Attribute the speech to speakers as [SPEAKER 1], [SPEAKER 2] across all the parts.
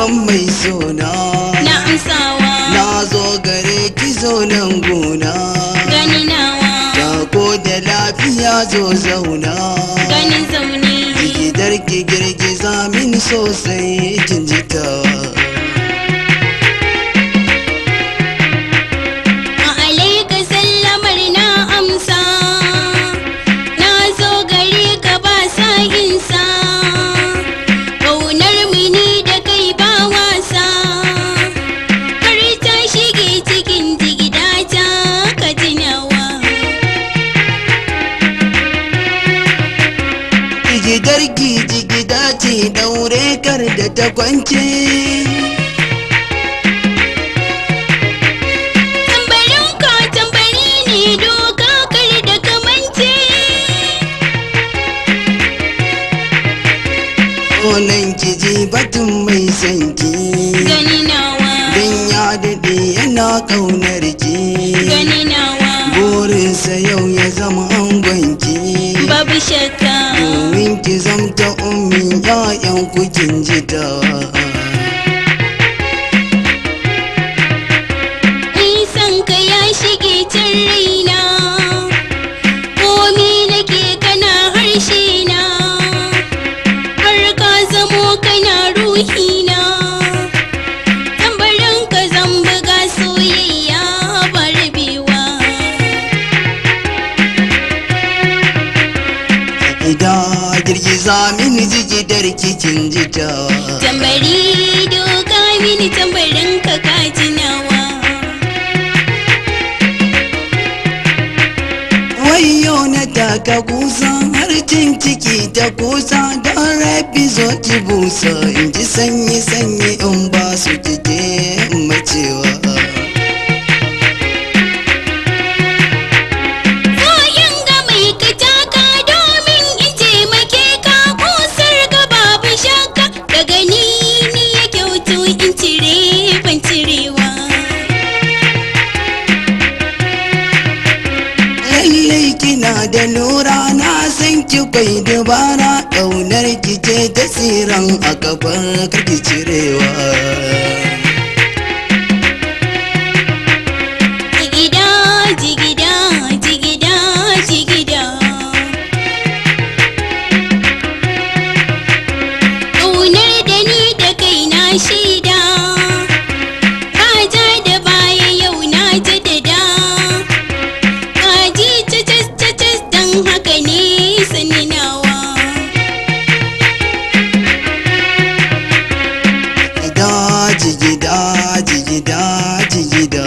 [SPEAKER 1] babban mai sona
[SPEAKER 2] na amsawa
[SPEAKER 1] na zo gare ki zo nan gona
[SPEAKER 2] gani nawa
[SPEAKER 1] Tako da lafiya zo zauna
[SPEAKER 2] ganin zaune
[SPEAKER 1] Gidar ki girgiza min sosai kin ji tawa
[SPEAKER 2] a alaika sallamar na amsa na zo gare ka ba sa insa ƙaunar mini da kai ba wasa har ta shige cikin jigidata ka tunawa
[SPEAKER 1] Gidar ki jigida ce daure kar da ta kwance
[SPEAKER 2] tambarin ka tambari ne doka kar da kamance
[SPEAKER 1] Onan ki ji batun mai sanki
[SPEAKER 2] gani nawa
[SPEAKER 1] Dan ya daɗe yana ƙaunar ki
[SPEAKER 2] gani nawa
[SPEAKER 1] Burinsa yau ya zama angonki
[SPEAKER 2] babu shakka
[SPEAKER 1] Domin ki zamta ummin ƴaƴan ku kin ji tawa
[SPEAKER 2] nisan ka ya shige can raina komi nake kana harshe na har ka zamo kana ruhina tambarin ka zan buga soyayya ba rabewa
[SPEAKER 1] Ida girgiza mini jigidar kikin jitawa
[SPEAKER 2] tambari doka mini tambarin ka ka tunawa
[SPEAKER 1] Wayo na taka kusa har cin ciki ta kusa don rabi zo ki busa in ji sanyi sanyi in ba su kike macewa
[SPEAKER 2] Koyin ga mai kataka domin in taimake ka kusar ga babu shakka daga ni ni ya kyautu in cire ban cirewa.
[SPEAKER 1] Lallai kina da lura na san ki kwai dabara ƙaunar ki ce ta tsiran a kafar karki cirewa
[SPEAKER 2] Jigida jigida jigida jigida. Ƙaunar da ni da kai na shaida. Ka ja da baya yau na jaddada. Kaji cacas cacas don haka ne sani nawa.
[SPEAKER 1] Ida jigida jigida jigida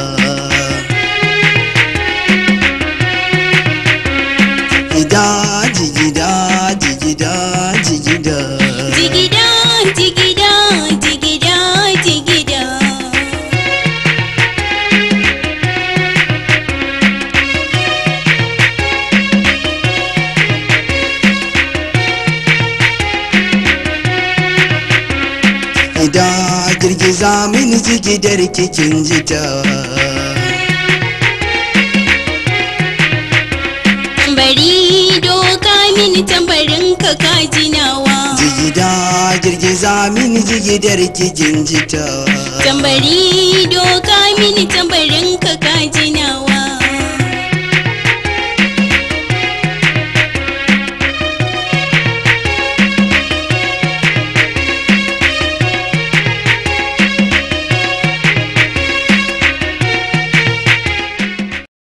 [SPEAKER 1] Ida jigida jigida jigida
[SPEAKER 2] Jigida jigida jigida jigida.
[SPEAKER 1] Ida girgiza mini jigidar kikin jitawa
[SPEAKER 2] Tambari doka mini tambarin ka kaji nawa.
[SPEAKER 1] Jigida girgiza mini jigidar kikin jitawa
[SPEAKER 2] Tambari